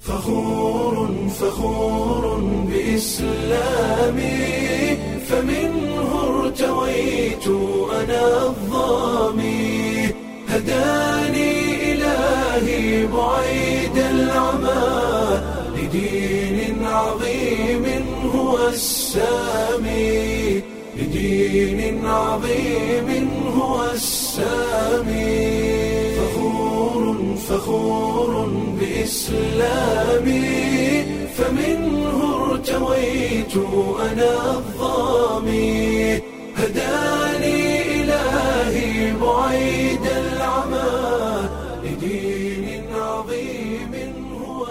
فخور فخور بإسلامي فمنه ارتويت أنا الظامي هداني إلهي بعيد العمى لدين عظيم هو السامي لدين عظيم هو السامي فخور فخور بإسلامي فمنه ارتويت أنا الظامي هداني إلهي بعيد العمى لدين عظيم هو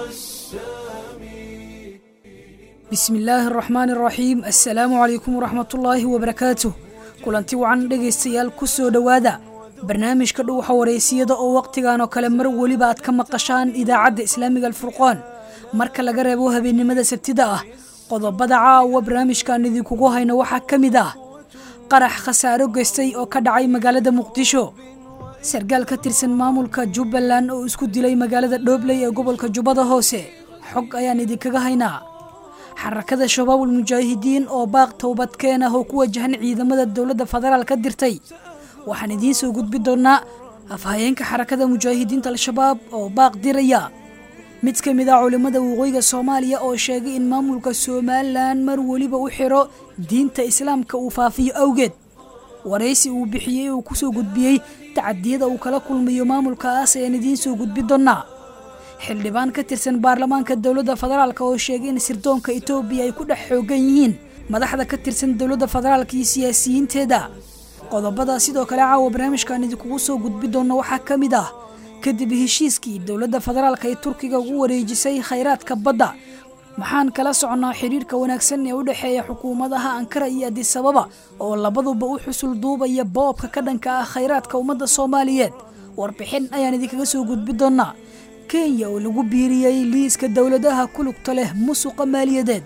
السامي bismi illaahi araxmaani araxiim assalaamu calaykum waraxmatullaahi wabarakaatuh kulanti wacan dhegaystayaal ku soo dhowaada barnaamijka dhuuxa wareysiyada oo wakhtigan oo kale mar weliba aad ka maqashaan idaacadda islaamiga alfurqaan marka laga reebo habeennimada sabtida ah qodobada caawa barnaamijkan idinkugu hayno waxaa ka mid ah qarax khasaaro geystay oo ka dhacay magaalada muqdisho sargaal ka tirsan maamulka jubbaland oo isku dilay magaalada dhoobley ee gobolka jubbada hoose xog ayaan idinkaga haynaa xarakada shabaabul mujaahidiin oo baaq towbadkeen ah oo ku wajahan ciidamada dowladda federaal ka dirtay waxaan idiin soo gudbi doonnaa afhayeenka xarakada mujaahidiinta al-shabaab oo baaq diraya mid ka mid ah culimmada waqooyiga soomaaliya oo sheegay in maamulka somalilan mar weliba u xiro diinta islaamka uu faafiyo awgeed waraysi uu bixiyey uu kusoo gudbiyey tacadiyada uu kala kulmayo maamulkaas ayaan idiin soo gudbi doonnaa xildhibaan ka tirsan baarlamaanka dowladda federaalk oo sheegay in sirdoonka etoobiya ay ku dhex xoogan yihiin madaxda ka tirsan dowladda federaalka iyo siyaasiyiinteeda qodobada sidoo kale caawa barnaamijkan idinkugu soo gudbi doonno waxaa ka mid ah kadib heshiiskii dowladda federaalka ee turkiga ugu wareejisay khayraadka badda maxaan kala soconnaa xidhiirka wanaagsan ee u dhexeeya xukuumadaha ankara iyo adisababa oo labaduba u xusul duubaya boobka ka dhanka ah khayraadka ummadda soomaaliyeed warbixin ayaan idinkaga soo gudbi doonnaa kenya oo lagu biiriyey liiska dowladaha ku lugta leh musuqa maaliyadeed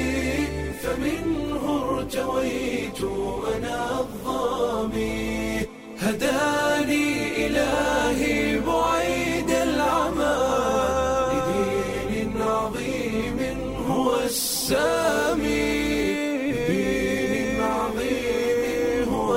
فمنه ارتويت أنا الظامي هداني إلهي بعيد العمى لدين عظيم هو السامي لدين عظيم هو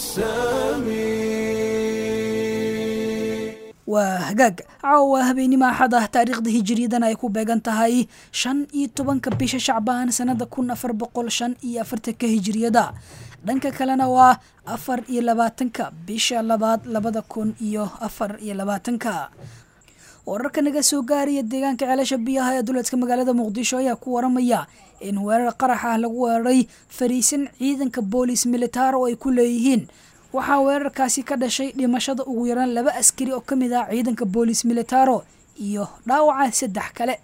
السامي waa hagaag caawa habeenimo axad ah taariikhda hijiriyadan ay ku beegan tahay shan iyo tobanka bisha shacbaan sanada kun afar boqol shan iyo afartanka hijiriyada dhanka kalena waa afar iyo labaatanka bisha labaad labada kun iyo afar iyo labaatanka wararka naga soo gaaraya deegaanka ceelasha biyaha ee duleedka magaalada muqdisho ayaa ku waramaya in weerar qarax ah lagu weeraray fariisan ciidanka boolis militaar oo ay ku leeyihiin waxaa weerarkaasi ka dhashay dhimashada ugu yaraan laba askari oo ka mid ah ciidanka boolis militaro iyo dhaawaca saddex kale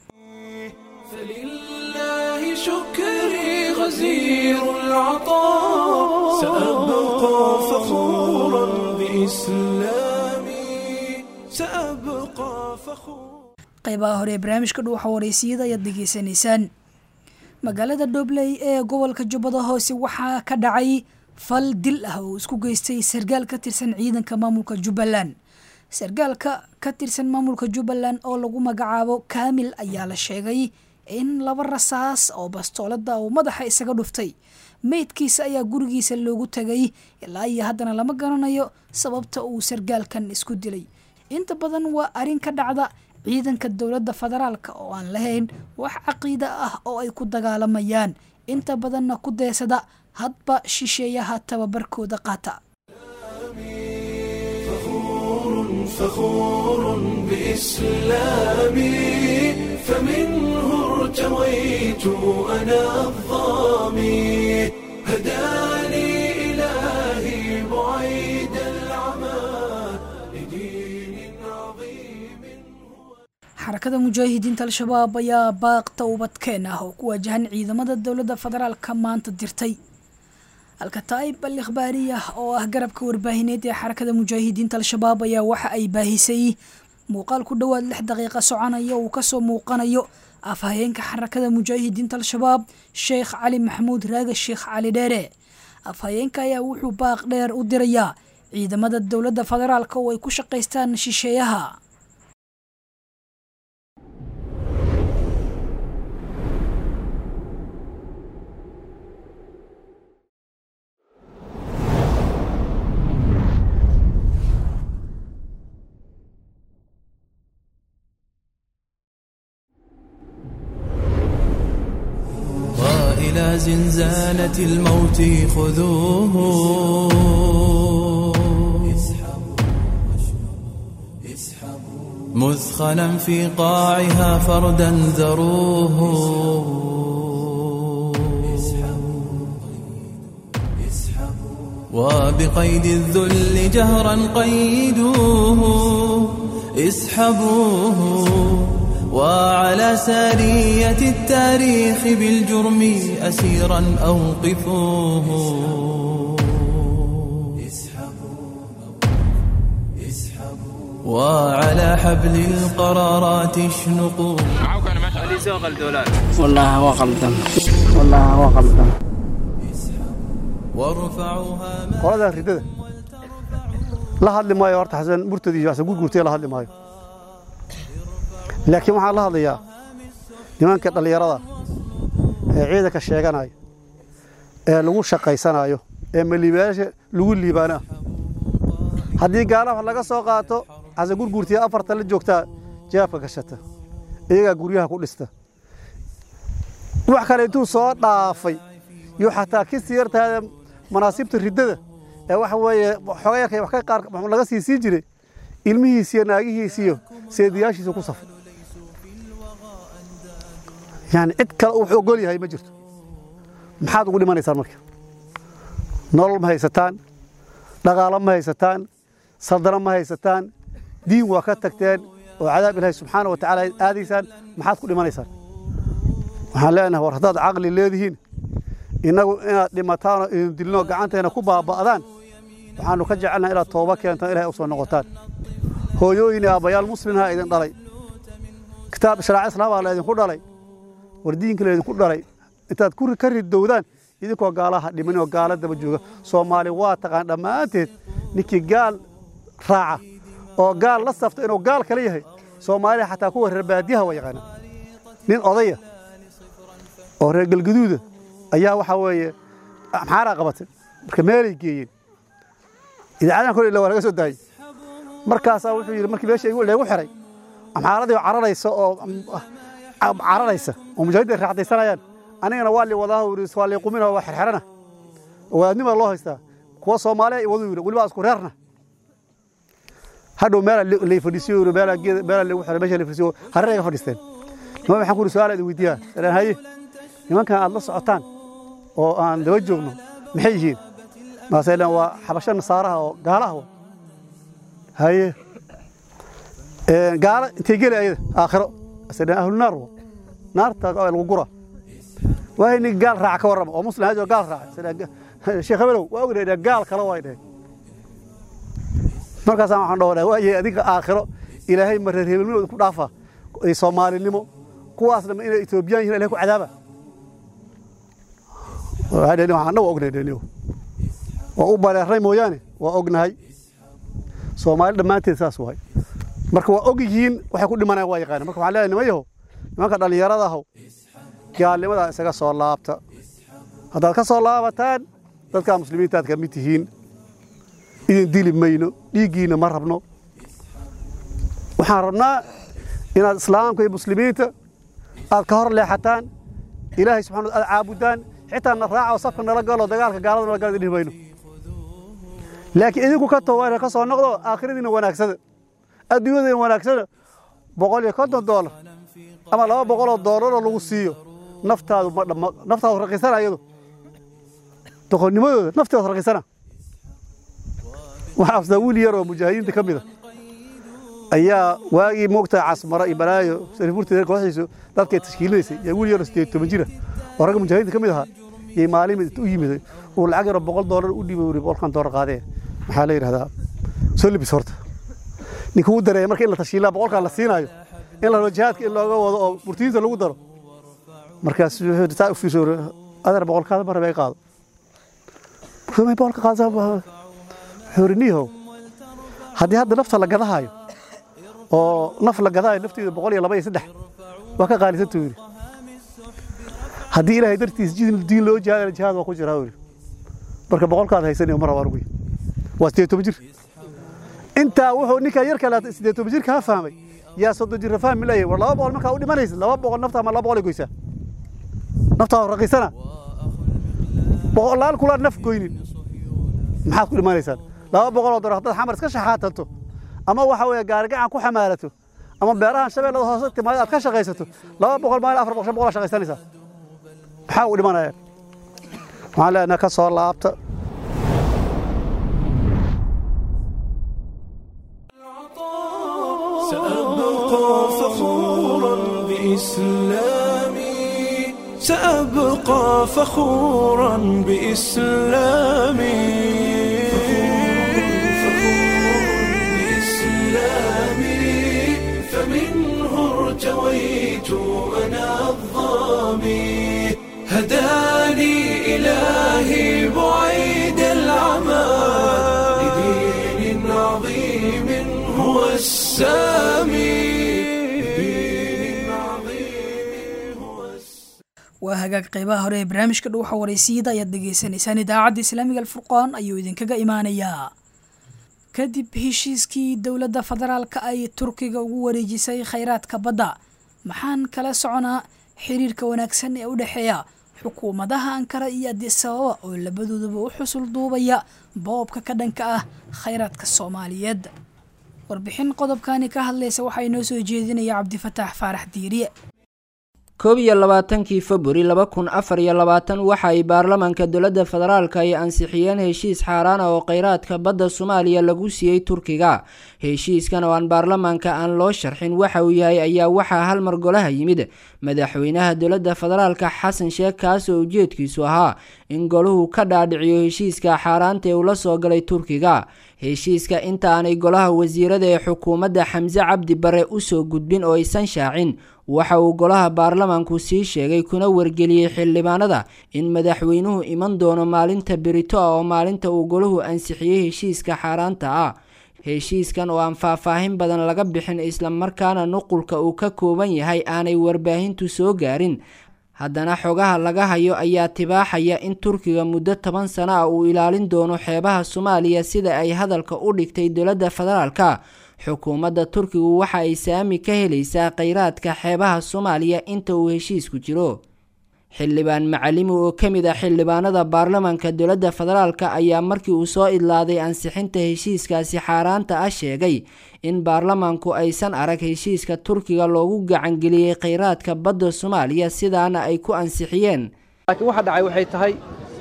فلله شكري غزير العطاء سأبقى فخورا بإسلامي سأبقى فخورا qaybaha hore ee barnaamijka dhuuxa wareysiyada ayaad degeysanaysaan magaalada dhobley ee gobolka jubbada hoose waxaa ka dhacay fal dil ah oo isku geystay sargaal ka tirsan ciidanka maamulka jubbaland sargaalka ka tirsan maamulka jubbaland oo lagu magacaabo kaamil ayaa la sheegay in laba rasaas oo bastoolada uu madaxa isaga dhuftay meydkiisa ayaa gurigiisa loogu tagay ilaa iyo haddana lama garanayo sababta uu sargaalkan isku dilay inta badan waa arrin ka dhacda ciidanka dowladda federaalka oo aan lahayn wax caqiida ah oo ay ku dagaalamayaan inta badanna ku deesada hadba shisheeyaha tababarkooda qaata فخور فخور بإسلامي فمنه ارتويت أنا الظامي هداني إلهي بعيد العمى لدين عظيم xarakada mujaahidiinta al-shabaab ayaa baaq towbadkeen ah oo ku wajahan ciidamada dowladda federaalka maanta dirtay alkataa'ib al ikhbaariyah oo ah garabka warbaahineed ee xarakada mujaahidiinta al-shabaab ayaa waxa ay baahisay muuqaal ku dhowaad lix daqiiqa soconaya uu kasoo muuqanayo afhayeenka xarakada mujaahidiinta al-shabaab sheekh cali maxamuud raaga sheekh cali dheere afhayeenka ayaa wuxuu baaq dheer u dirayaa ciidamada dowladda federaalka oo ay ku shaqaystaan shisheeyaha إلى زنزانة الموت خذوه مثخنا في قاعها فردا ذروه وبقيد الذل جهرا قيدوه اسحبوه وعلى سارية التاريخ بالجرم أسيرا أوقفوه وعلى حبل القرارات اشنقوا والله هو قلدم والله هو قلدم وارفعوها ما qoladan ridada la hadli maayo horta xasan murtadi iyo xasan gurgurtay la hadli maayo laakiin waxaan la hadlayaa nimanka dhallinyarada ee ciidanka sheeganaya ee lagu shaqaysanayo ee maliibayaasha lagu liibaana haddii gaala wax laga soo qaato xasan gurgurtiya afarta la joogtaa jaabka gashata iyagaa guryaha ku dhista wax kale intuu soo dhaafay iyo xataa ki siyartaada manaasibta riddada ee waxa weeye xogay yarkay wax ka qaar laga sii sii jiray ilmihiisiyo naagihiisiyo seediyaashiisa ku safay yani cid kale uu wax ogol yahay ma jirto maxaad ugu dhimanaysaan marka nolol ma haysataan dhaqaalo ma haysataan saldano ma haysataan diin waa ka tagteen oo cadaab ilaahay subxaana wa tacaala aadaysaan maxaad ku dhimanaysaan waxaan leenahay war haddaad caqli leedihiin innagu inaad dhimataan oo idin dilnoo gacanteena ku baaba'daan waxaannu ka jecelnahay inaad tooba keentaan ilahay u soo noqotaan hooyooyin iyo aabbayaal muslimha idin dhalay kitaab sharaaca islaamaa la idinku dhalay war diinka la idinku dhalay intaad ku ka ridowdaan idinkoo gaalaha dhiman oo gaala daba jooga soomaali waa taqaan dhammaanteed ninkii gaal raaca oo gaal la safta inuu gaal kale yahay soomaaliya xataa kuwa reer baadiyaha waa yaqaanaa nin odaya oo reer galgaduuda ayaa waxaa weeye maxaaraa qabatay marka meelay geeyeen idaacadan kole ila waa laga soo daayey markaasaa wuxuu yidhi markii meesha leegu xiray amxaaradii oo cararaysa oo cararaysa oo mujaahiddin ay raacdaysanayaan anigana waa li wadaa yidhi waa li qumina waa xerxerana wadaadnima loo haystaa kuwa soomaaliya iyo waduu yidhi weliba isku reerna hadhow meela lay fadhiisiyo yidhi meela geeda meela lagu xiray meesha lay fadhiisiyo hareer ay fadhiisteen niman waxaan ku yidhi su'aal idin weydiiyaa salaan haye nimankan aad la socotaan oo aan daba joogno maxay yihiin maasaylan waa xabasho nasaaraha oo gaalaha wa haye gaala intay geli ayada aakhiro asadhan ahlu naar wa naarta lagu gura waay nin gaal raaca ka warrama oo muslim ahayd oo gaal raaca sheekh habelow waa ognaydhaa gaal kale waa dhaheen markaasaan waxaan dhahoonaa waaye adiga aakhiro ilaahay ma reer hebelnimo ku dhaafa soomaalinimo kuwaasna ma inay etoobiyaan yihin ilahay ku cadaaba waxaana waa ognahay waa u bareernay mooyaane waa ognahay soomaali dhammaanteed saas waay marka waa og yihiin waxay ku dhimanayaan waa yaqaana marka waxaan leeyahay niman yahow nimanka dhallinyarada ahow gaalnimadaa isaga soo laabta haddaad ka soo laabataan dadkaa muslimiintaad ka mid tihiin idin dili mayno dhiiggiina ma rabno waxaan rabnaa inaad islaamka iyo muslimiinta aad ka hor leexataan ilaahay subxana aad caabudaan xitaa na raaca oo safka nala galo dagaalka gaalada nala galo dhihi mayno laakiin idinku ka tooba ka soo noqdo aakhiradiina wanaagsada adduunyadiina wanaagsada boqol iyo konton doolar ama laba boqoloo doolaroo lagu siiyo naftaadu ma dhamma naftaadu raqiisana iyadu doqonnimadooda nafteedu raqiisana waxaa afsaa wiil yar oo mujaahidiinta ka mida ayaa waagii moogtaa casmara iyo balaayo sarifurteeda kooxdiisu dadkay tashkiilinaysay yaa wiil yaroo sideed toban jira oo ragga mujaahidiinta ka mid ahaa yay maalin u yimid uu lacag yaroo boqol doolar u dhiibay uri boqolkan doolar qaadee maxaa la yidhahdaa soo libis horta ninka uu dareeya marka in la tashiilaa boqolkan la siinaayo in la rabo jihaadka in looga wado oo murtiyiinta lagu daro markaas wuxuu taa u fiirso adeer boqolkaada ma rabay qaado may boqolka qaadsaa wuxuu uri niihow haddii hadda nafta la gadahaayo oo naf la gadaayo nafteedu boqol iyo laba iyo saddex waa ka qaalisantuu yidhi haddii ilaahay dartiis diin loo jihaadana jihaad waa ku jiraa yidhi marka boqolkaad haysanayo ma rabaa anugu waa sideed toban jir intaa wuxuu ninkaa yar kale sideed toban jirka ha fahmay yaa soddon jirra fahmi layahay war laba boqol markaa u dhimanaysa laba boqol nafta ama laba boqol ay goysaa naftaa raqiisana boqolaal kula naf goynin maxaad ku dhimanaysaan laba boqoloo dolar haddaad xamar iska shaxaatanto ama waxa weeye gaarigacan ku xamaalato ama beerahan shabeellada hoose timaado aad ka shaqaysato laba boqol maalin afar boqol shan boqol shaqaysanaysaa maxaa u dhimanayaan waxaan leenahay ka soo laabta سأبقى فخورا بإسلامي سأبقى فخورا بإسلامي بإسلامي فمنه ارتويت أنا الظامي هداني إلهي بعيد العمى لدين عظيم هو السامي لدين عظيم هو السامي waa hagaag qeybaha hore ee barnaamijka dhuuxa wareysiyada ayaad dhegaysanaysaan idaacadda islaamiga alfurqaan ayuu idinkaga imaanayaa kadib heshiiskii dowladda federaalka ay turkiga ugu wareejisay khayraadka badda maxaan kala soconaa xiriirka wanaagsan ee u dhexeeya xukuumadaha ankara iyo adisababa oo labadoodaba u xusul duubaya boobka ka dhanka ah khayraadka soomaaliyeed warbixin qodobkani ka hadlaysa waxaa inoo soo jeedinaya cabdifataax faarax diiriye koob iyo labaatankii februari laba kun afar iyo labaatan waxa ay baarlamaanka dowladda federaalka ay ansixiyeen heshiis xaaraan ah oo kheyraadka badda soomaaliya lagu siiyey turkiga heshiiskan oo aan baarlamaanka aan loo sharxin waxa uu yahay ayaa waxaa hal mar golaha yimid madaxweynaha dowladda federaalka xasan sheekh kaas oo ujeedkiisu ahaa in goluhu ka dhaadhiciyo heshiiska xaaraanta ee ula soo galay turkiga heshiiska inta aanay golaha wasiirada ee xukuumadda xamse cabdi bare usoo gudbin oo aysan shaacin waxa uu golaha baarlamaanku sii sheegay kuna wargeliyey xildhibaanada in madaxweynuhu iman doono maalinta berito ah oo maalinta uu golahu ansixiyey heshiiska xaaraanta ah heshiiskan oo aan faahfaahin badan laga bixin islamarkaana nuqulka uu ka kooban yahay aanay warbaahintu soo gaarin haddana xogaha laga hayo ayaa tibaaxaya in turkiga muddo toban sano ah uu ilaalin doono xeebaha soomaaliya sida ay hadalka u dhigtay dowladda federaalka xukuumadda turkigu waxa ay saami ka helaysaa kheyraadka xeebaha soomaaliya inta uu heshiisku jiro xildhibaan macalimi oo ka mid ah xildhibaanada baarlamaanka dowladda federaalka ayaa markii uu soo idlaaday ansixinta heshiiskaasi xaaraanta ah sheegay in baarlamaanku aysan arag heshiiska turkiga loogu gacangeliyey kheyraadka badda soomaaliya sidaana ay ku ansixiyeen laakiin waxa dhacay waxay tahay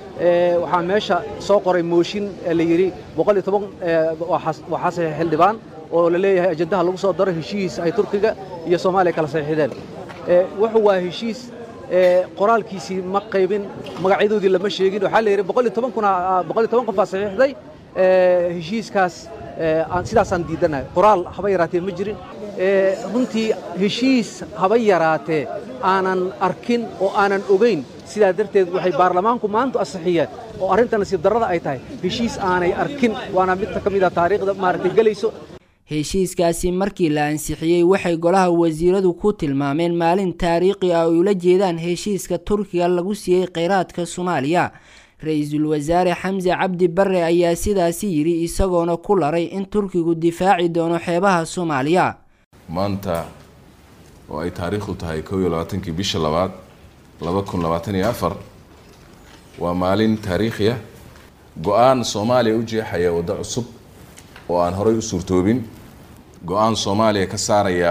waxaa meesha soo qoray mooshin la yidhi boqol iyo toban waxaa saxiix xildhibaan oo la leeyahay ajandaha lagu soo daro heshiis ay turkiga iyo soomaaliya kala saxiixdeen wuxuu waa heshiis qoraalkiisii ma qaybin magacyadoodii lama sheegin waxaa la yidhi boqol iyo toban kuna boqol iyo toban qofaa saxiixday heshiiskaas sidaasaan diidanahay qoraal haba yaraatee ma jirin runtii heshiis haba yaraatee aanan arkin oo aanan ogayn sidaa darteed waxay baarlamaanku maanta ansixiyeen oo arrinta nasiib darrada ay tahay heshiis aanay arkin waana mid ka mid a taariikhda maaragtay gelayso heshiiskaasi markii la ansixiyey waxay golaha wasiiradu ku tilmaameen maalin taariikhi ah ay ula jeedaan heshiiska turkiga lagu siiyey kheyraadka soomaaliya ra-iisul wasaare xamse cabdi bare ayaa sidaasi yidhi isagoona ku laray in turkigu difaaci doono xeebaha soomaaliya maanta oo ay taariikhdu tahay kow iyo labaatankii bisha labaad laba kun labaatan iyo afar waa maalin taariikhi ah go-aan soomaaliya u jeexaya waddo cusub oo aan horay u suurtoobin go-aan soomaaliya ka saaraya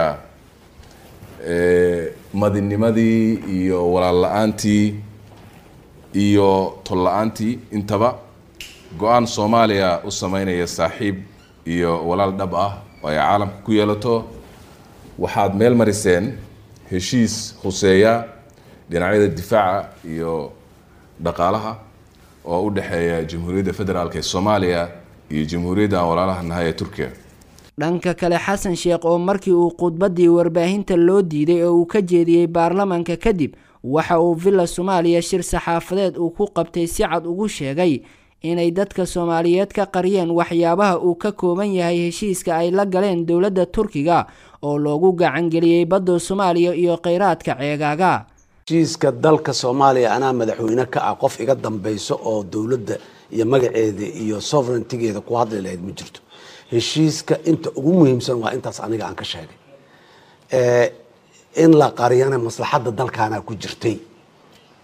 madinimadii iyo walaal la-aantii iyo tol la-aantii intaba go-aan soomaaliya u sameynaya saaxiib iyo walaal dhab ah oo ay caalamka ku yeelato waxaad meel mariseen heshiis khuseeya dhinacyada difaaca iyo dhaqaalaha oo u dhexeeya jamhuuriyadda federaalk ee soomaaliya iyo jamhuuriyadda aan walaalaha nahay ee turkiya dhanka kale xasan sheekh oo markii uu khudbaddii warbaahinta loo diiday oo uu ka jeediyey baarlamaanka kadib waxa uu villa soomaaliya shir saxaafadeed uu ku qabtay si cad ugu sheegay inay dadka soomaaliyeed ka qariyeen waxyaabaha uu ka kooban yahay heshiiska ay la galeen dowladda turkiga oo loogu gacangeliyey badda soomaaliya iyo kheyraadka ceegaaga heshiiska dalka soomaaliya anaa madaxweyne ka ah qof iga dambayso oo dowladda iyo magaceeda iyo sovereigntigeeda ku hadli lahayd ma jirto heshiiska inta ugu muhiimsan waa intaas aniga aan ka sheegay in la qariyana maslaxadda dalkaana ku jirtay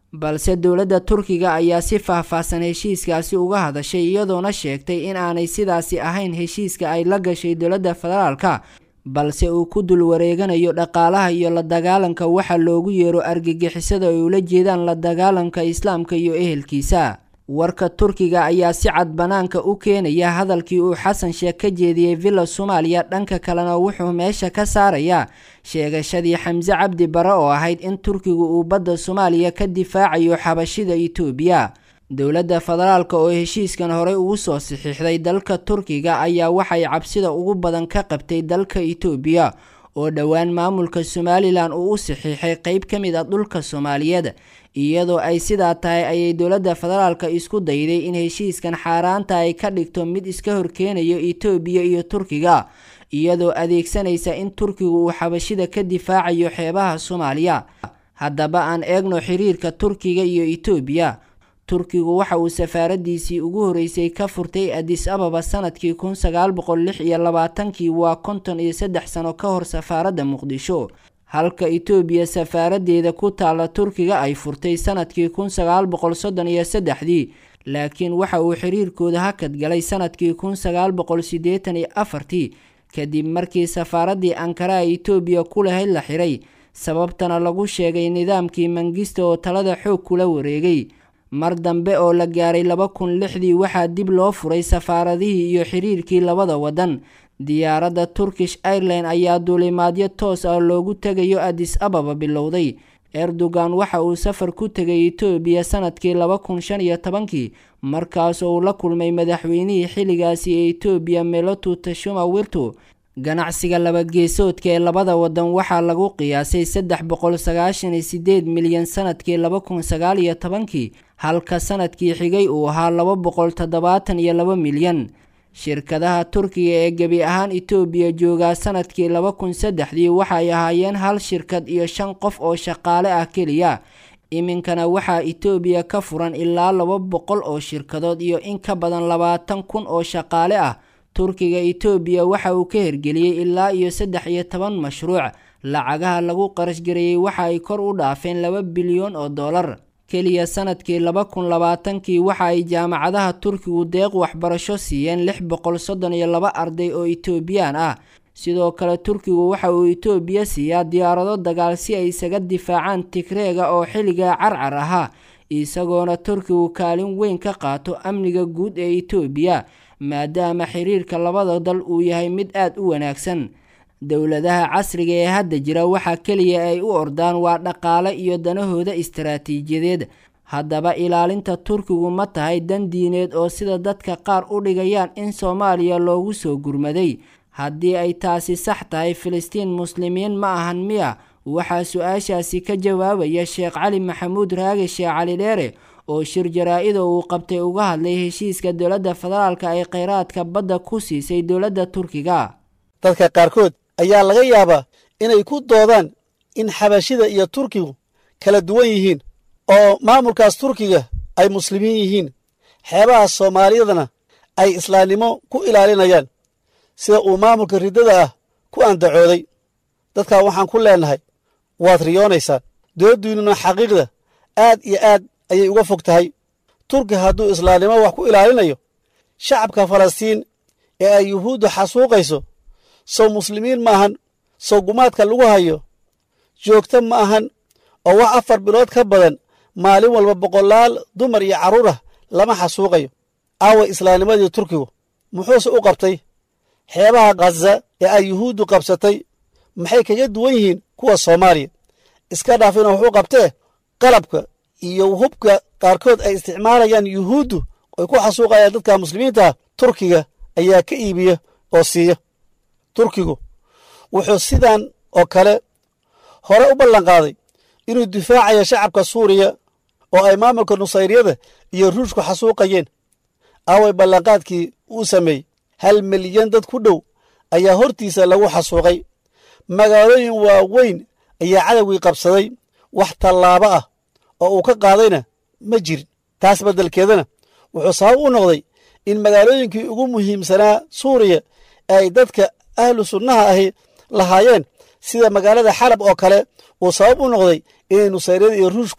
balse dowladda turkiga ayaa si faahfaahsan heshiiskaasi uga hadashay iyadoona sheegtay in aanay sidaasi ahayn heshiiska ay la gashay dowladda federaalka balse uu ku dul wareeganayo dhaqaalaha iyo la dagaalanka waxa loogu yeero argagixisada ay ula jeedaan la dagaalanka islaamka iyo ehelkiisa warka turkiga ayaa si cad banaanka u keenaya hadalkii uu xasan sheekh ka jeediyey villa soomaaliya dhanka kalena wuxuu meesha ka saarayaa sheegashadii xamse cabdi bare oo ahayd in turkigu uu badda soomaaliya ka difaacayo xabashida itoobiya dowladda federaalka oo heshiiskan horey ugu soo saxiixday dalka turkiga ayaa waxay cabsida ugu badan ka qabtay dalka itoobiya oo dhowaan maamulka somalilan uu u saxiixay qeyb ka mid a dhulka soomaaliyeed iyadoo ay sidaa tahay ayay dowladda federaalka isku dayday in heshiiskan xaaraanta ay ka dhigto mid iska horkeenayo itoobiya iyo turkiga iyadoo adeegsanaysa in turkigu uu xabashida ka difaacayo xeebaha soomaaliya haddaba aan eegno xiriirka turkiga iyo itoobiya turkigu waxa uu safaaradiisii ugu horeysay ka furtay adis ababa sanadkii kun sagaal boqol lix iyo labaatankii waa konton iyo saddex sano ka hor safaaradda muqdisho halka itoobiya safaaradeeda ku taalla turkiga ay furtay sanadkii kun sagaal boqol soddon iyo saddexdii laakiin waxa uu xiriirkooda hakad galay sanadkii kun sagaal boqol siddeetan iyo afartii kadib markii safaaraddii ankara ee itoobiya ku lahayd la xiray sababtana lagu sheegay nidaamkii mangista oo talada xoog kula wareegay mar dambe oo la gaaray laba kun lixdii waxaa dib loo furay safaaradihii iyo xiriirkii labada waddan diyaaradda turkish airline ayaa duulimaadyo toos ah loogu tegayo adis ababa bilowday erdogan waxa uu safar ku tegay itoobiya sanadkii laba kun shan iyo tobankii markaas oo uu la kulmay madaxweynihii xilligaasi ee itoobiya melotu tashuma wirtu ganacsiga labageesoodka ee labada wadan waxaa lagu qiyaasay saddex boqol sagaashan iyo sideed milyan sanadkii laba kun sagaal iyo tobankii halka sanadkii xigay uu ahaa laba boqol toddobaatan iyo laba milyan shirkadaha turkiga ee gebi ahaan itoobiya joogaa sanadkii laba kun saddexdii waxay ahaayeen hal shirkad iyo shan qof oo shaqaale ah keliya iminkana waxaa itoobiya ka furan ilaa laba boqol oo shirkadood iyo in ka badan labaatan kun oo shaqaale ah turkiga itoobiya waxa uu ka hirgeliyey ilaa iyo saddex iyo toban mashruuc lacagaha lagu qarashgareeyey waxa ay kor u dhaafeen laba bilyan oo dollar keliya sanadkii laba kun labaatankii waxa ay jaamacadaha turkigu deeq waxbarasho siiyeen lix boqol soddon iyo laba arday oo itoobiyaan ah sidoo kale turkigu waxa uu itoobiya siiyaa diyaarado dagaal si ay isaga difaacaan tigreega oo xilligaa carcar ahaa isagoona turkigu kaalin weyn ka qaato amniga guud ee itoobiya maadaama xiriirka labada dal uu yahay mid aada u wanaagsan dowladaha casriga ee hadda jira waxaa keliya ay u ordaan waa dhaqaale iyo danahooda istaraatiijiyadeed haddaba ilaalinta turkigu ma tahay dan diineed oo sida dadka qaar u dhigayaan in soomaaliya loogu soo gurmaday haddii ay taasi sax tahay filistiin muslimiin ma ahan miya waxaa su-aashaasi ka jawaabaya sheekh cali maxamuud raage sheekh cali dheere oo shir jaraa-ida uu qabtay uga hadlay heshiiska dowladda federaalka ay kheyraadka badda ku siisay dowladda turkiga dadka qaarkood ayaa laga yaabaa inay ku doodaan in xabashida iyo turkigu kala duwan yihiin oo maamulkaas turkiga ay muslimiin yihiin xeebaha soomaaliyadana ay islaamnimo ku ilaalinayaan sida uu maamulka riddada ah ku andacooday dadkaa waxaan ku leennahay waad riyoonaysaan dowladdiinnuna xaqiiqda aad iyo aad ayay uga fog tahay turki hadduu islaamnimo wax ku ilaalinayo shacabka falastiin ee ay yuhuuddu xasuuqayso sow muslimiin ma ahan sow gumaadka lagu hayo joogto ma ahan oo wax afar bilood ka badan maalin walba boqolaal dumar iyo carruur ah lama xasuuqayo aawa islaamnimadii turkigu muxuuse u qabtay xeebaha khaza ee ay yuhuuddu qabsatay maxay kaga duwan yihiin kuwa soomaaliya iska dhaafina wuxuu qabtee qalabka iyo hubka qaarkood ay isticmaalayaan yuhuuddu ay ku xasuuqayaan dadka muslimiintaah turkiga ayaa ka iibiya oo siiya turkigu wuxuu sidan oo kale hore u ballanqaaday inuu difaacayo shacabka suuriya oo ay maamulka nusayriyada iyo ruushku xasuuqayeen aaway ballanqaadkii uu sameeyey hal milyan dad ku dhow ayaa hortiisa lagu xasuuqay magaalooyin waaweyn ayaa cadowgii qabsaday wax tallaabo ah oo uu ka qaadayna ma jirin taas beddelkeedana wuxuu sabab u noqday in magaalooyinkii ugu muhiimsanaa suuriya ee ay dadka ahlu sunnaha ahi lahaayeen sida magaalada xalab oo kale uu sabab u noqday inay nusayryada iyo ruushku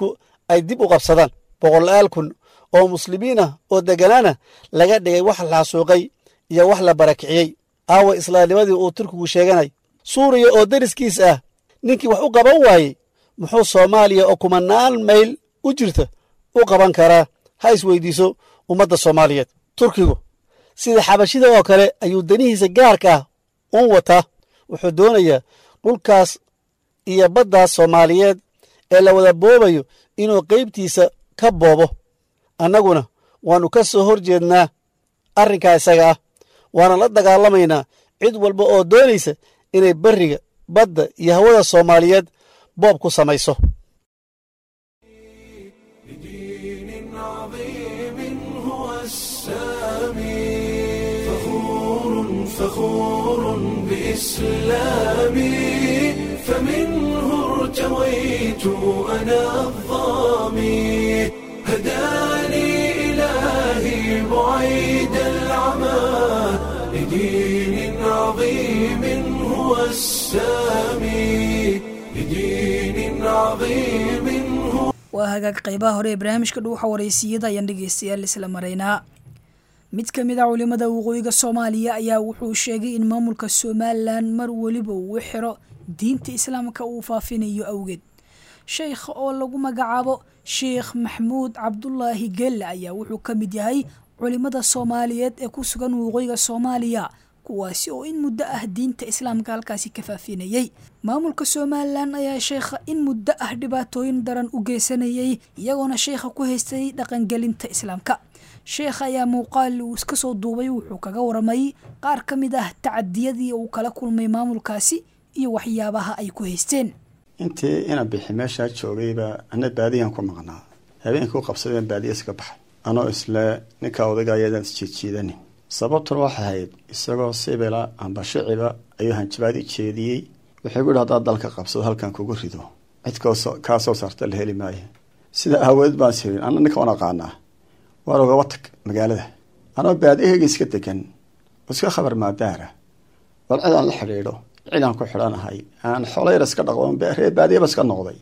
ay dib u qabsadaan boqolaal kun oo muslimiin ah oo degganaana laga dhigay wax la xasuuqay iyo wax la barakiciyey aawa islaamnimadii uu turkigu sheeganay suuriya oo deriskiis ah ninkii wax u qaban waayey muxuu soomaaliya oo kumanaan mayl u jirta u qaban karaa ha isweydiiso ummadda soomaaliyeed turkigu sida xabashida oo kale ayuu danihiisa gaarka ah un wataa wuxuu doonayaa dhulkaas iyo baddaas soomaaliyeed ee la wada boobayo inuu qaybtiisa ka boobo annaguna waannu ka soo hor jeednaa arrinkaa isaga ah waana la dagaalamaynaa cid walba oo doonaysa inay berriga badda iyo hawada soomaaliyeed boob ku samayso بدين عظيم هو السامي فخور فخور بإسلامي فمنه ارتويت أنا الظامي هداني إلهي بعيد العمى لدين عظيم هو السامي لدين عظيم هو waa hagaag qaybaha hore ee barnaamijka dhuuxa waraysiiyada ayaan dhegeystayaal isla maraynaa mid ka mid a culimada waqooyiga soomaaliya ayaa wuxuu sheegay in maamulka somalilan mar weliba uu xiro diinta islaamka uu faafinayo awgeed sheekh oo lagu magacaabo sheekh maxmuud cabdulaahi gelle ayaa wuxuu ka mid yahay culimada soomaaliyeed ee ku sugan waqooyiga soomaaliya kuwaasi oo in muddo ah diinta islaamka halkaasi ka faafinayey maamulka somalilan ayaa sheekha in muddo ah dhibaatooyin daran u geysanayay iyagoona sheekha ku haystay dhaqangelinta islaamka sheekha ayaa muuqaal uu iska soo duubay wuxuu kaga waramay qaar ka mid ah tacadiyadii uu kala kulmay maamulkaasi iyo waxyaabaha ay ku haysteen intii ina bixi meeshaa joogayba ana baadiyaan ku maqnaa habeenkii u qabsadeen baadiya iska baxay anoo isle ninka odayga ayadaan isjiidjiidanin sababtuna waxay ahayd isagoo sibila amba shiciba ayuu hanjabaadi jeediyey wuxuu guhi haddaad dalka qabsado halkan kugu rido cid kaa soo saarta la heli maayo sida aawadeed baan sirin ana ninka waan aqaanaa waan ogaba tag magaalada anoo baadiyahayga iska degan oo iska khabar maadaara bal cid aan la xidhiidho cid aan ku xidhanahay aan xolayr iska dhaqdo reer baadiyaba iska noqday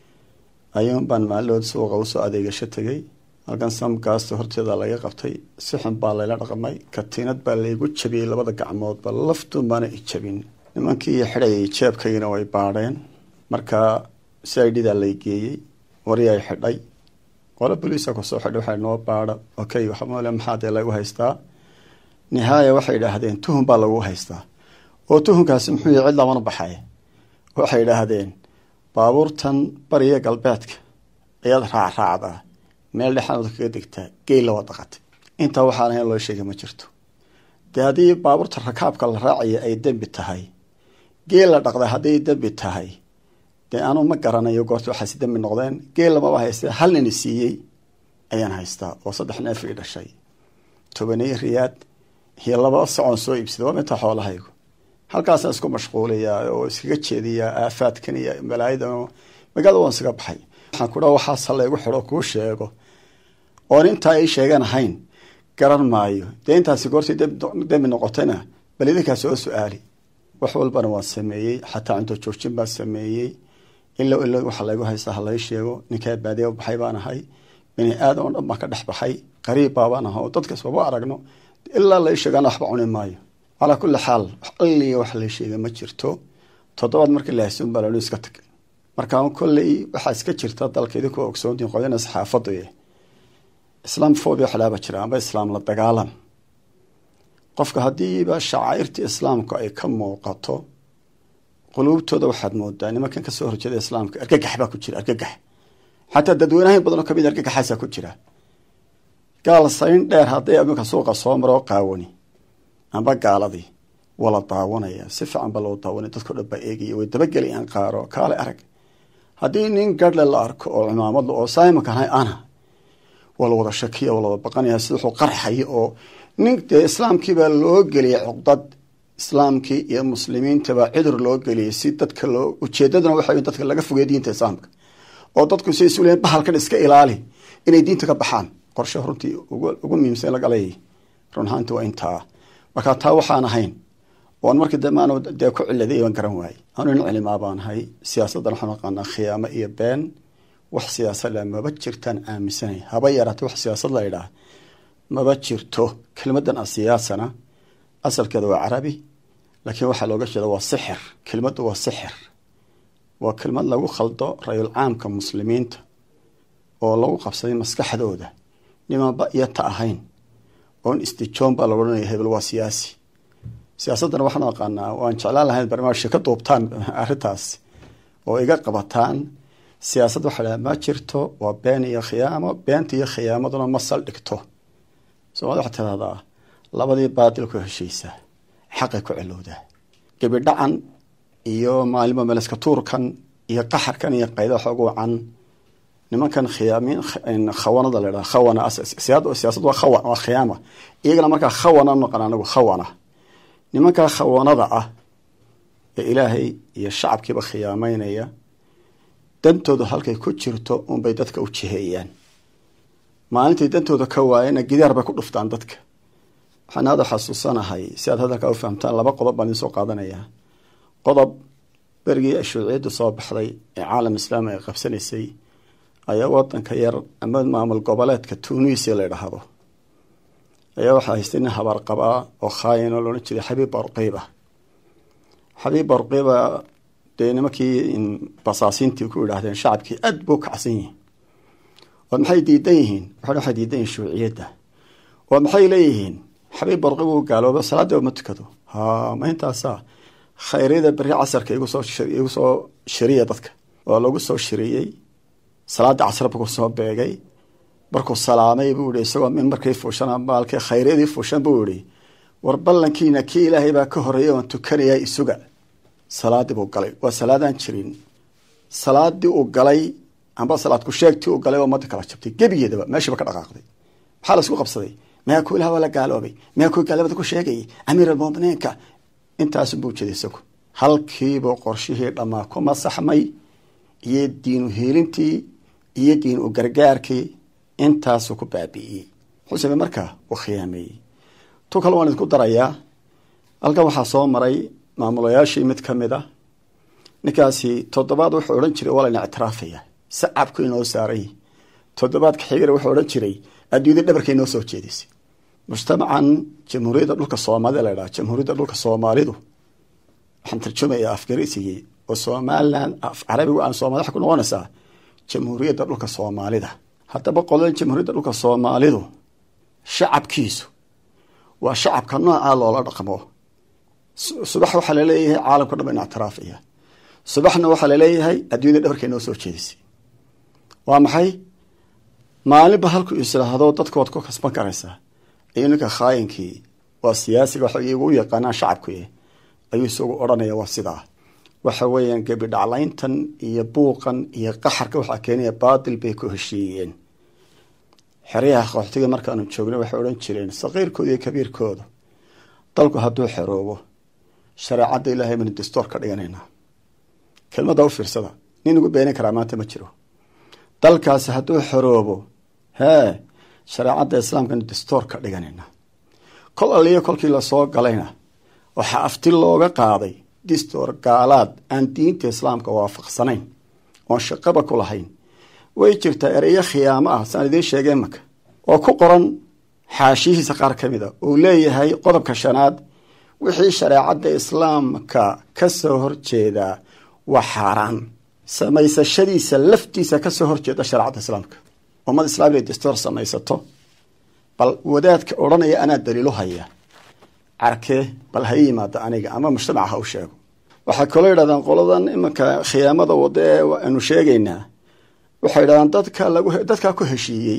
ayuun baan maalidood suuqa usoo adeegasho tegay halkan samgaasta horteeda laga qabtay si xun baa layla dhaqmay katiinad baa laygu jabiyey labada gacmoodba laftuun baana i jabin nimankii xidhayay jeebkaygina way baadheen markaa si i dhidaa lay geeyey wari ay xidhay qolo boliisa kusoo xidhay waxay noo baadha okay waxamale maxaa dee lagu haystaa nihaaya waxay idhaahdeen tuhun baa lagu haystaa oo tuhunkaasi muxuu yahy cid lamana baxay waxay idhaahdeen baabuurtan bariya galbeedka ayaad raacraacdaa meel dhexanood kaga degtaa geel lawa daqatay intaa waxaan ahayn loo sheegay ma jirto dee haddii baabuurta rakaabka la raacaya ay dembi tahay geel la dhaqda hadday dembi tahay dee anu ma garanayo goorta waxaasi dembi noqdeen geel lamaba haysta hal nini siiyey ayaan haystaa oo saddex neef ii dhashay tobaney riyaad iyo laba socon soo iibsaday waa minta xoolahaygu halkaasaan isku mashquulayaa oo iskaga jeediyaa aafaadkan iyo malaayadan magaalada waan iskaga baxay waxaan ku dhaa waxaas halaygu xidho kuu sheego oon intaa ii sheegan ahayn garan maayo dee intaasi goortii dembi noqotayna bal idinkaa soo su-aali wax walbana waan sameeyey xataa cunto joojin baan sameeyey ilo ilo waxa laygu haystaa halay sheego ninkaa baadiya baxay baan ahay bini aadan oo dhan baan ka dhex baxay qariib baabaan aha oo dadkas waba aragno ilaa lai sheegaana waxba cuni maayo calaa kulli xaal alliga wax la sheega ma jirto toddobaad markii la haysun baa lanu iska tag markaa kolley waxaa iska jirta dalka idinkoo ogsoontiin qodina saxaafadu islaam fobia waxlaaba jira amba islaam la dagaalan qofka haddiiba shacairta islaamku ay ka muuqato quluubtooda waxaad moodaa nimankan kasoo horjeeda islaamka argagax baa ku jira argagax xataa dadweynahayn badanoo kamid argagaxaasaa ku jira gaal sayn dheer hadday iminka suuqa soo maroo qaawani amba gaaladii waa la daawanaya si fiican ba loo daawanaya dadko dhan baa eegaya way dabagelayaan qaaro kaale arag haddii nin garhle la arko oo cimaamadla oo saimonkan hay ana waa la wada shakiya waa lawada baqanaya sida wuxuu qarxaya oo nin dee islaamkiibaa loo geliyay cuqdad islaamkii iyo muslimiintabaa cudur loo geliyay si dadka loo ujeedadana waxa dadka laga fogey diinta islaamka oo dadku si isu leeyiin bahalkan iska ilaali inay diinta ka baxaan qorshe runtii ugu muhiimsan lagalay run ahaanti waa intaa markaa taa waxaan ahayn oan markii dambe aan dee ku ciladay baan garan waayey anu nin cilimaa baan ahay siyaasaddan waxaan aqaanaa khiyaamo iyo been wax siyaasad la maba jirtaan aaminsanay haba yaraatee wax siyaasad la idhaah maba jirto kelmadan asiyaasana asalkeeda waa carabi laakiin waxaa looga jeeda waa sixir kelmaddu waa sixir waa kelmad lagu khaldo rayul caamka muslimiinta oo lagu qabsaday maskaxdooda nimanba iyo ta ahayn oon istijoon baa lagu odhanaya hebel waa siyaasi siyaasaddana waxaan aqaanaa waan jeclaan lahayn barnaamijka ka duubtaan arrintaas oo iga qabataan siyaasad waxaa dhaha ma jirto waa been iyo khiyaamo beenta iyo khiyaamaduna ma saldhigto soomaalida waxaa tidahdaa labadii baadil ku heshaysa xaqay ku celowdaa gebidhacan iyo maalimo meleska tuurkan iyo qaxarkan iyo qayda xoog wacan nimankan khiyaamin khawanada la dhaha khawana siyaasad waa khawan waa khiyaama iyagana markaa khawana noqon anagu khawana nimankaa khawanada ah ee ilaahay iyo shacabkiiba khiyaameynaya dantoodu halkay ku jirto unbay dadka u jiheeyaan maalintay dantooda ka waayana gidaar bay ku dhuftaan dadka waxaan hadda xasuusanahay si aad hadalkaa u fahamtaan laba qodob baan idinsoo qaadanayaa qodob berigii shuuciyadda soo baxday ee caalam islaami ay qabsanaysay ayaa wadanka yar ama maamul goboleedka tunisia la idhaahdo ayaa waxaa haystay nin habaar qabaa oo khaayin oo loodhan jiray xabiib barqiiba xabiib barqiiba dee nimankii basaasiintii ku idhaahdeen shacabkii aad buu kacsan yihiin oo maxay diidan yihiin waxay diidan yihiin shuuciyadda oo maxay leeyihiin xabiib barqiiba uu gaaloobo salaadii ma tukado ha ma intaasaa khayryada beri casarka igu soo igu soo shiriya dadka oo lagu soo shiriyey salaadii casar buu kusoo beegay markuu salaamay buu yihi isagoo min markay fuushan maalkii khayryadii fuushan buu yihi war ballankiina kii ilaahay baa ka horeeyay oon tukanayaa isuga salaadii buu galay waa salaadaan jirin salaadii uu galay amba salaad ku sheegtii uu galay oo ummadda kala jabtay gebigeedaba meeshiiba ka dhaqaaqday maxaa laisku qabsaday miyaa ku ilaah waa la gaaloobay miyaa ku gaalabada ku sheegayay amiir almuminiinka intaasu buu jeeday isagu halkiibuu qorshihii dhammaa ku masaxmay iyo diinu hiilintii iyo diin u gargaarkii intaasuu ku baabi'iyey wuxuu samey markaa uu khiyaameeyey tu kale waan idinku darayaa halkan waxaa soo maray maamulayaashii mid ka mid a ninkaasi toddobaad wuxuu odhan jiray waa layna ictiraafaya sacabku inoo saaray toddobaadka xigana wuxuu odhan jiray adduunyada dhabarka inoo soo jeedisay mujtamacan jamhuuriyadda dhulka soomaalida la ydhaha jamhuuriyadda dhulka soomaalidu waxaan tarjumayaa afgarisigii oo somalilan af carabigu aan soomali waxay ku noqonaysaa jamhuuriyadda dhulka soomaalida haddaba qolada jamhuuriyadda dhulka soomaalidu shacabkiisu waa shacabka noocaa loola dhaqmo subax waxaa laleeyahay caalamka dhan ba ina ictiraafaya subaxna waxaa laleeyahay adduunyada dhabarka inoo soo jeedisay waa maxay maalinba halkuu islaahdo dadka waad ku kasban karaysaa ayuu ninka khaayinkii waa siyaasiga waxa igu yaqaanaan shacabku ayuu isagu odhanaya waa sidaa waxa weeyaan gebi dhaclayntan iyo buuqan iyo qaxarka waxaa keenaya baatil bay ku heshiiyeen xeryaha qaxootiga markaanu joogna waxay odhan jireen saqiirkooda iyo kabiirkooda dalku hadduu xeroobo shareecadda ilaahay baynu dastoor ka dhiganaynaa kelmadda u fiirsada nin ugu beenin karaa maanta ma jiro dalkaasi hadduu xoroobo hee shareecadda islaamkanu dastoor ka dhiganaynaa kol aliyo kolkii lasoo galayna waxaa afti looga qaaday distoor gaalaad aan diinta islaamka waafaqsanayn oon shaqaba ku lahayn way jirtaa ereyo khiyaamo ah saan idiin sheegay maka oo ku qoran xaashiyihiisa qaar ka mid a uu leeyahay qodobka shanaad wixii shareecadda islaamka ka soo horjeedaa waa xaaraan samaysashadiisa laftiisa ka soo horjeeda shareecadda islaamka ummad islaam inay dastoor samaysato bal wadaadka odhanaya anaa daliilo haya carkee bal ha yimaada aniga ama mujtamaca ha u sheego waxaa kaloo yidhahdaan qoladan imanka khiyaamada wada ee aanu sheegaynaa waxay yidhahdaan dadka lagu dadkaa ku heshiiyey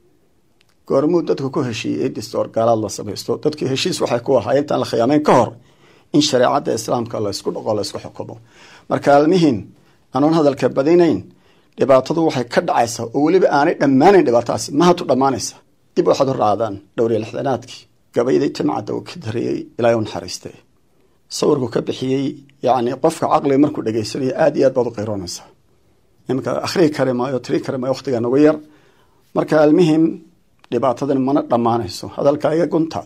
goormuu dadku ku heshiiyey distoor gaalaad la samaysto dadkii heshiis waxay ku ahaa intaan la khiyaameyn ka hor in shareecadda islaamka laysku dhaqo laysku xukumo marka almihim anoon hadalka badinayn dhibaatadu waxay ka dhacaysaa oo weliba aanay dhammaanayn dhibaatadaasi mahatu dhammaanaysa dib waxaad u raacdaan dhowriya lixdanaadkii gabaydii timcadda uu ka dariyey ilaahay u naxariistay sawirku ka bixiyey yacni qofka caqliga markuu dhegaysanayo aada iyo aad baad u qayroonaysaa iminka akhrihi kari maayo tiri kari maayo waqtiga nagu yar marka almihim dhibaatadan mana dhammaanayso hadalka iga gunta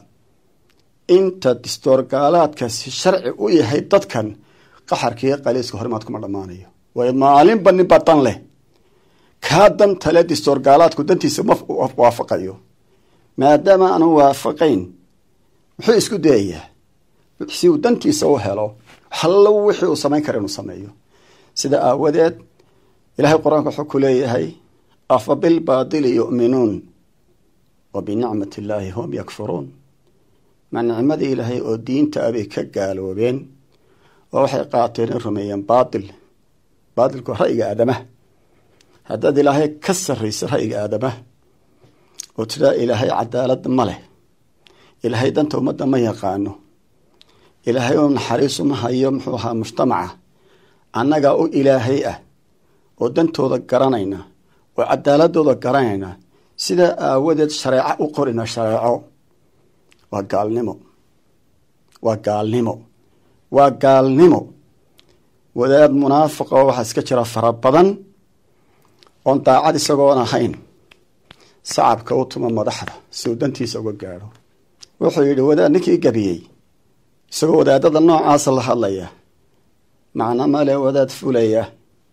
inta distoorgaalaadkaasi sharci u yahay dadkan qaxarkiiyo qaliiska horimaad kuma dhammaanayo waayo maalinba ninba dan leh kaa dantale distoorgaalaadku dantiisa ma waafaqayo maadaama aanu waafaqayn muxuu isku dayayaa si uu dantiisa u helo hallo wixii uu samayn kara inuu sameeyo sida aawadeed ilaahay qur-aanka wuxuu ku leeyahay afa bilbaadili yu'minuun wa binicmati illaahi hum yakfuruun ma nicmadii ilaahay oo diinta abay ka gaaloobeen oo waxay qaateen in rumeeyeen baatil baatilku ra'yiga aadamaha haddaad ilaahay ka sarraysa ra'yiga aadamaha oo tiraa ilaahay cadaalad ma leh ilaahay danta ummadda ma yaqaano ilaahay oo naxariisu ma hayo muxuu ahaa mujtamaca annagaa u ilaahay ah oo dantooda garanayna oo cadaaladooda garanayna sidaa aawadeed shareeco u qorina shareeco waa gaalnimo waa gaalnimo waa gaalnimo wadaad munaafiqa oo waxaa iska jira fara badan oon daacad isagoon ahayn sacabka u tuma madaxda si uu dantiisa uga gaadho wuxuu yidhi wadaad ninkii gabiyey isagoo wadaadada noocaasa la hadlaya macno male wadaad fulaya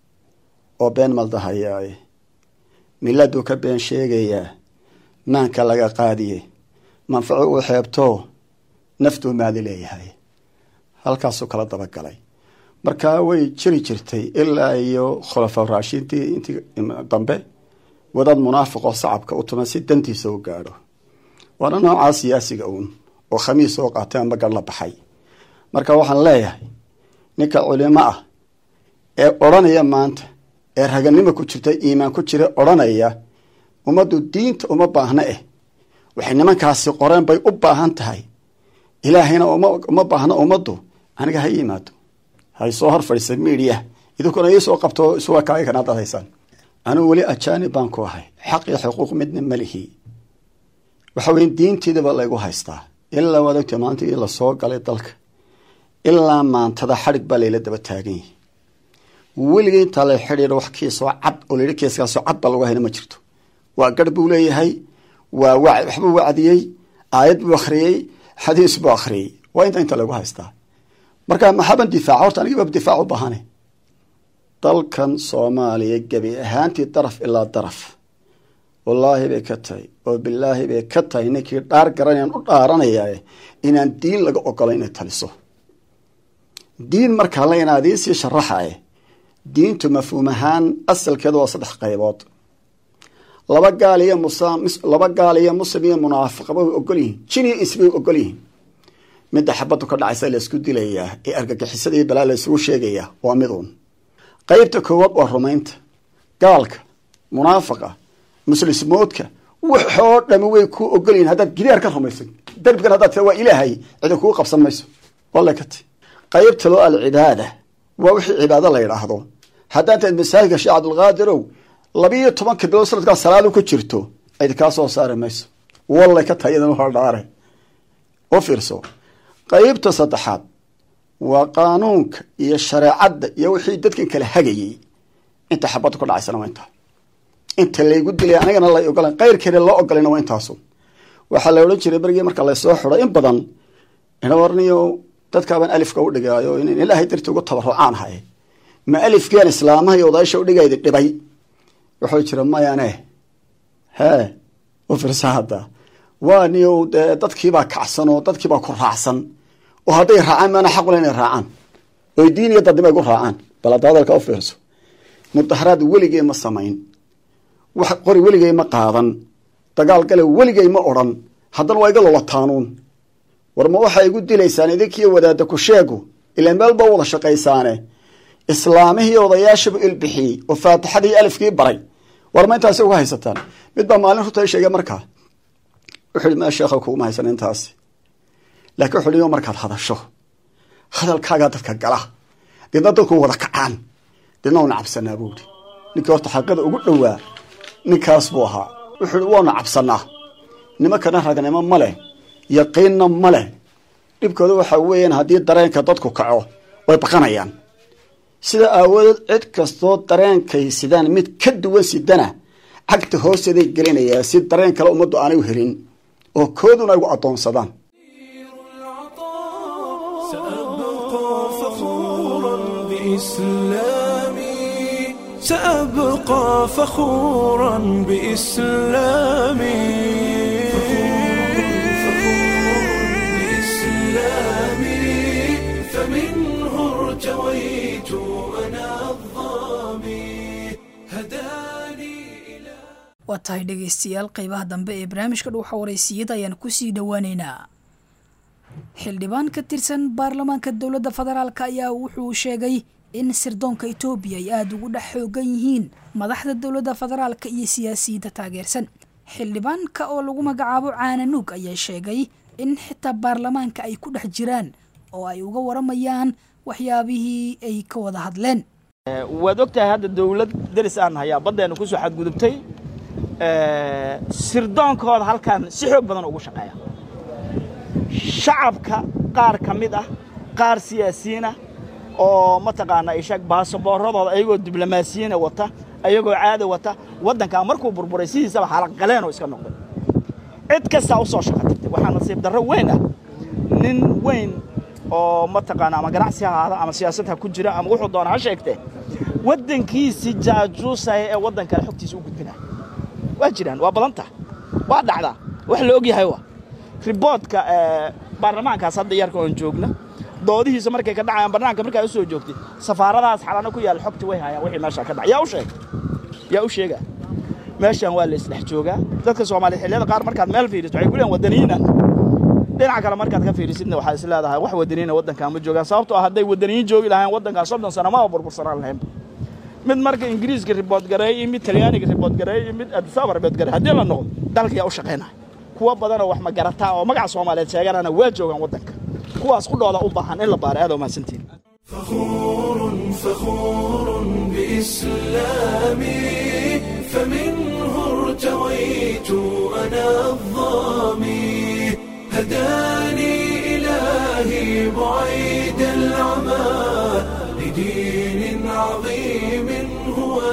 oo been maldahayaaye miladuu ka been sheegayaa maanka laga qaadiye manfaco uu xeebtoo naftuu maadi leeyahay halkaasuu kala dabagalay markaa way jiri jirtay ilaa iyo khulafa raashiintii intii dambe wadaad munaafiqoo sacabka u tuma si dantiisa u gaadho waana noocaa siyaasiga uun oo khamiis soo qaatay amba gar la baxay marka waxaan leeyahay ninka culimo ah ee odhanaya maanta ee raganimo ku jirta iimaan ku jira odhanaya ummaddu diinta uma baahna eh waxay nimankaasi qoreen bay u baahan tahay ilaahayna uma baahna ummaddu aniga ha yimaado hay soo hor fadhiisa miidiya idinkuna iisoo qabto isuga kaaga kana dad haysaan anugu weli ajaanib baan ku ahay xaq iyo xuquuq midna malihi waxa weye diintiidaba laygu haystaa ilaa waad ogta maanta ii lasoo galay dalka ilaa maantada xadhig baa layla daba taagan yahi weligay intaa la xidhiidho wax kiisoo cad oo layidhi kiiskaasoo cad baa lagu hayna ma jirto waa garh buu leeyahay waa wa waxbuu wacdiyey aayad buu akhriyey xadiis buu akhriyey waa inta inta lagu haystaa marka maxaban difaaca horta anigiiba difaac u baahane dalkan soomaaliya gebi ahaantii daraf ilaa daraf wallaahi bay ka tahay oo bilaahi bay ka tahay ninkii dhaar garanayaan u dhaaranayaa inaan diin laga ogolo inay taliso diin markaa la inaa idiin sii sharaxae diintu mafhuum ahaan asalkeedu waa saddex qaybood laba gaal iyo laba gaal iyo muslim iyo munaafiqaba way ogol yihiin jin iyo is bay ogol yihiin midda xabaddu ka dhacaysa laysku dilayaa ee argagixisada iyo balaa la isugu sheegayaa waa mid uun qaybta koowaad waa rumaynta gaalka munaafiqa muslismoodka waxoo dhami way kuu ogol yihin haddaad gidaar ka rumayso derbigan haddaad tira waa ilaahay cidi kuu qabsan mayso walla kati qaybta loo alcibaada waa wixii cibaado la yidhaahdo haddaan taad masaajidka sheekh cabdulqaadirow labiiyo tobanka bilood sanadkaa salaadu ku jirto cidi kaa soo saari mayso wallay ka tahay idan hordhaare u fiirso qaybta saddexaad waa qaanuunka iyo shareecadda iyo wixii dadkan kala hagayey inta xabadda ku dhacaysana waa intaa inta laygu dilay anigana la ogolan qayrkeeda loo ogolayna waa intaasu waxaa la odhan jiray berigii marka laysoo xido in badan inawarniyo dadkaabaan alifka u dhigaayo in ilaahay darti ugu tabarucaan haye ma alifkian islaamaha iyo odaysha udhigayda dhibay wuxuu jira mayane hee u firsa hadda waa niyo dee dadkiibaa kacsan oo dadkiibaa ku raacsan oo hadday raacaan maana xaqule inay raacaan oy diin iyo dadnimo ay ku raacaan bal hadda hadalka u fiirso mudaharaad weligey ma samayn wax qori weligey ma qaadan dagaal gale weligey ma odhan haddana waa iga lolataanuun war ma waxaa igu dilaysaan idinkiiyo wadaada ku sheegu ilaa meel ba wada shaqaysaane islaamihii odayaashaba ilbixiyey oo faatixadii alifkii baray war ma intaasi uga haysataan mid baa maalin runta sheegay markaa wuxuu ihi ma sheekha kuguma haysan intaasi laakiin wuxuu ihi markaad hadasho hadalkaagaa dadka gala deedna dadku wada kacaan deedna waana cabsanaa buu ihi ninkii horta xaqiida ugu dhowaa ninkaas buu ahaa wuxuu ihi waanu cabsanaa nimankana ragnimo ma leh yaqiinna ma leh dhibkooda waxaa weeyaan haddii dareenka dadku kaco way baqanayaan sida aawadeed cid kastoo dareenkay sidaan mid ka duwan sidana cagta hoosteeday gelinayaa si dareen kale ummaddu aanay u helin oo kooduna ay gu addoonsadaan سأبقى فخورا بإسلامي سأبقى فخورا بإسلامي بإسلامي فمنه ارتويت أنا الظامي هداني waa tahay dhegaystayaal qeybaha dambe ee barnaamijka dhuuxa waraysiyada ayaan kusii dhowaaneynaa xildhibaan ka tirsan baarlamaanka dowladda federaalk ayaa wuxuu sheegay in sirdoonka etoobiya ay aada ugu dhex xoogan yihiin madaxda dowladda federaalka iyo siyaasiyiinta taageersan xildhibaanka oo lagu magacaabo caananuug ayaa sheegay in xitaa baarlamaanka ay ku dhex jiraan oo ay uga waramayaan waxyaabihii ay ka wada hadleen waad ogtahay hadda dawlad deris aan hayaa baddeena kusoo xadgudubtay sirdoonkooda halkan si xoog badan ugu shaqeeya shacabka qaar ka mid ah qaar siyaasiyiinah oo mataqaanaa ishaag baasaboorradooda ayagoo diblomaasiyiina wata ayagoo caada wata waddankaa markuu burburay sidiisaba xalaqgaleenoo iska noqday cid kastaa u soo shaqo tagtay waxaa nasiib darro weyn ah nin weyn oo mataqaana ama ganacsi ha ahaada ama siyaasad ha ku jira ama wuxuu doona ha sheegtee waddankiisii jaajuusaya ee waddan kale xogtiisa u gudbinaya waa jiraan waa badanta waa dhacdaa wax la og yahay wa riboodka baarlamaankaas hadda yarka oon joogna doodihiisa markay ka dhacayaan barnaamijka markaa u soo joogtay safaaradahaas xalano ku yaalla xogta way hayaan wixii meeshaa ka dhacay yaa u sheeg yaa u sheegaa meeshan waa la isdhex joogaa dadka soomaaliya xilliyada qaar markaad meel fiiriso waxay ku leeyihin wadaniyiina dhinaca kale markaad ka fiirisidna waxaad is leedahay wax wadaniyiina waddankaa ma joogaan sababtoo ah hadday wadaniyiin joogi lahayn waddankaa soddon sano maba burbursanaan lahaynba mid marka ingiriiska ribood gareeyey mid talyaaniga ribood gareeyey mid adisaba ribood gareey haddii la noqdo dalkayaa u shaqaynaya kuwa badanoo wax magarataa oo magaca soomaaliyeed sheeganana waa joogaan waddanka kuwaas qudhooda u baahan in la baaro aad oo mahadsantiin فخور فخور بإسلامي فمنه ارتويت أنا الظامي هداني إلهي بعيد العمى لدين عظيم هو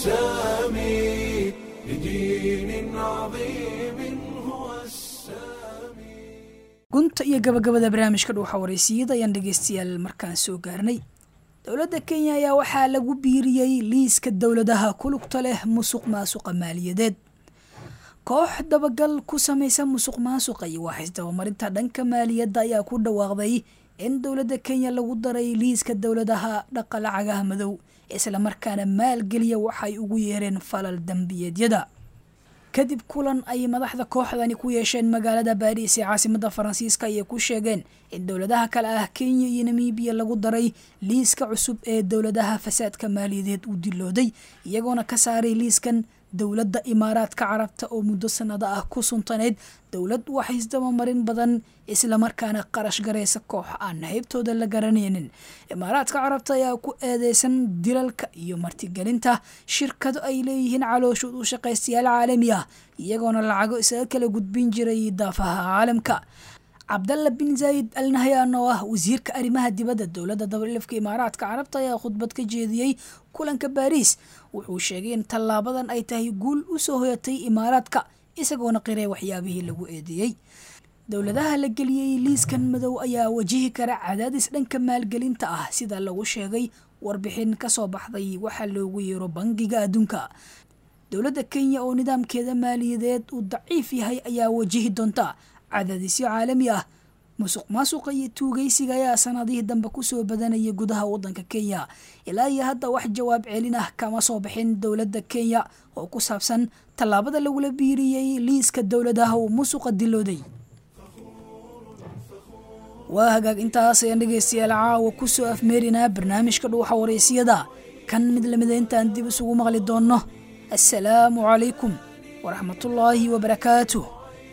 السامي لدين عظيم هو السامي gunta iyo gabagabada barnaamijka dhuuxa waraysiyada ayaan dhegaystayaal markaan soo gaarnay dowladda kenya ayaa waxaa lagu biiriyey liiska dowladaha ku lugta leh musuq maasuqa maaliyadeed koox dabagal ku samaysa musuq maasuqa iyo waaxis dabamarinta dhanka maaliyadda ayaa ku dhawaaqday in dowladda kenya lagu daray liiska dowladaha dhaqa lacagaha madow islamarkaana maalgeliya waxay ugu yeereen falal dembiyeedyada kadib kulan ay madaxda kooxdani ku yeesheen magaalada baariis ee caasimada faransiiska ayay ku sheegeen in dowladaha kale ah kenya iyo namibiya lagu daray liiska cusub ee dowladaha fasaadka maaliyadeed uu dilooday iyagoona ka saaray liiskan dowladda imaaraadka carabta oo muddo sanado ah ku suntaneyd dowlad waxaisdabamarin badan islamarkaana qarash garaysa koox aan haybtooda la garanaynin imaaraadka carabta ayaa ku eedeysan dilalka iyo martigelinta shirkado ay leeyihiin calooshood u shaqaystayaal caalami ah iyagoona lacago isaga kala gudbin jiray daafaha caalamka cabdalla bin zaayid al nahyan oo ah wasiirka arrimaha dibadda dowladda dabalilafka imaaraadka carabta ayaa khudbad ka jeediyey kulanka baariis wuxuu sheegay in tallaabadan ay tahay guul u soo hoyatay imaaraadka isagoona qiray waxyaabihii lagu eedeeyey dowladaha la geliyey liiskan madow ayaa wajihi kara cadaadis dhanka maalgelinta ah sida lagu sheegay warbixin kasoo baxday waxaa loogu yeero bangiga adduunka dowladda kenya oo nidaamkeeda maaliyadeed uu daciif yahay ayaa wajihi doonta cadaadisyo caalami ah musuq maasuqa iyo tuugaysiga ayaa sanadihii dambe kusoo badanaya gudaha wadanka kenya ilaa iyo hadda wax jawaab celin ah kama soo bixin dowladda kenya oo ku saabsan tallaabada lagula biiriyey liiska dowladaha uu musuqa dilooday waa hagaag intaas ayaan dhegaystayaal caawa kusoo afmeerinaa barnaamijka dhuuxa waraysiyada kan mid lamida intaan dib isugu maqli doonno assalaamu calaykum waraxmatullaahi wabarakaatuh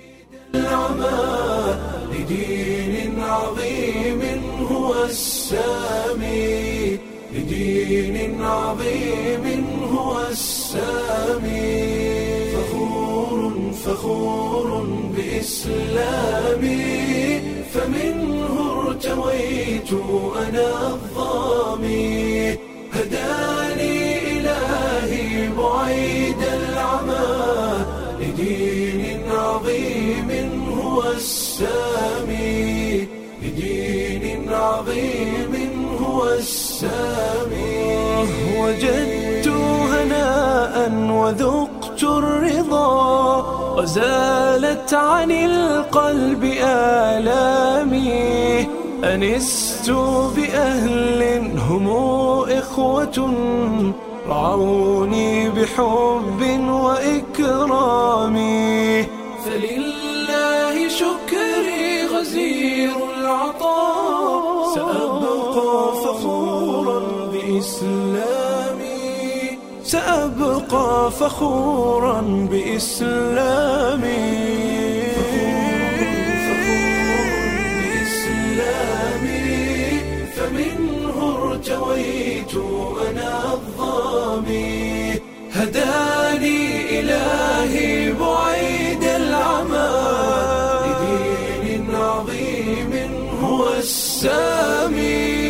لدين عظيم هو السامي لدين عظيم هو السامي فخور فخور بإسلامي فمنه ارتويت أنا الظامي هداني إلهي بعيد العمى لدين عظيم هو السامي لدين عظيم هو السامي وجدت وذقت الرضا وزالت عن القلب آلامي أنست بأهل هم إخوة رعوني بحب وإكرام فلله شكري غزير العطاء سأبقى فخورا بإسلامي سأبقى فخورا بإسلامي بإسلامي فمنه ارتويت أنا الظامي هداني إلهي بعيد العمى لدين عظيم هو السامي